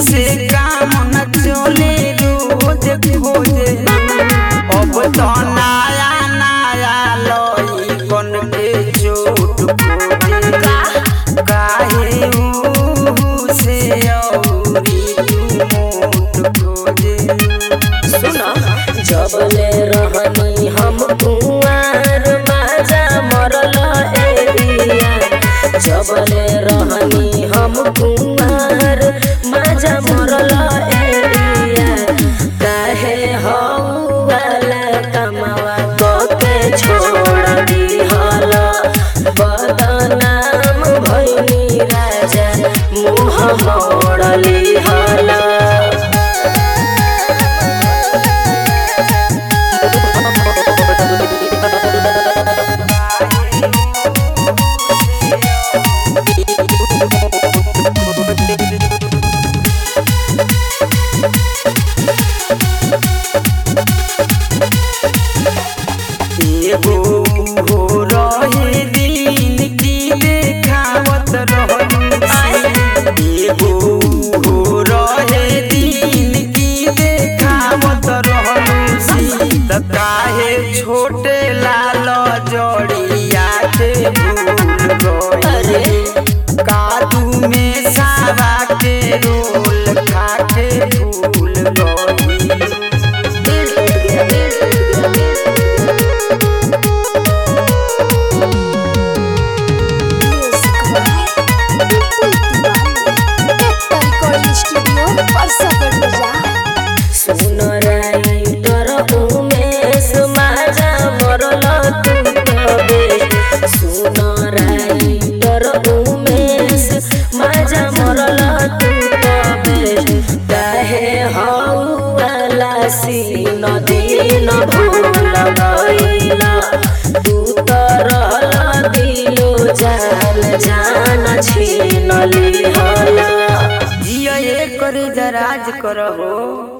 से काम न चले रोज खोजे अब तो नया नया लई कन के चोट खोजे काहे ऊ से औरी तू मोट खोजे सुनो जबले रहनी हम कुंवार माजा मरल एरिया जबले रहनी हम कुंवार माजा मरल एरिया काहे हऊ वाला कमावा के छोड़ दिहल बदनाम भइनी राजा मुँह मोड़ली हला एगो हो रहे दिन की देखावत रहलू एगो हो रहे दिन की देखावत रहलू त काहे छोटे लाल जड़िया के भूल अरे गई कादू में सावा के रोल खा के भूल गई दिल टूट गया दिल टूट गया दिल सुन राइटर उमेश माजा मरल तू तबे सुन राइटर उमेश माजा मरल तू तबे काहे हऊ वाला सीन दिन भूल गइला तू त रहल दिलो जान जान छीन लिहला जिया ये करे जराज करहो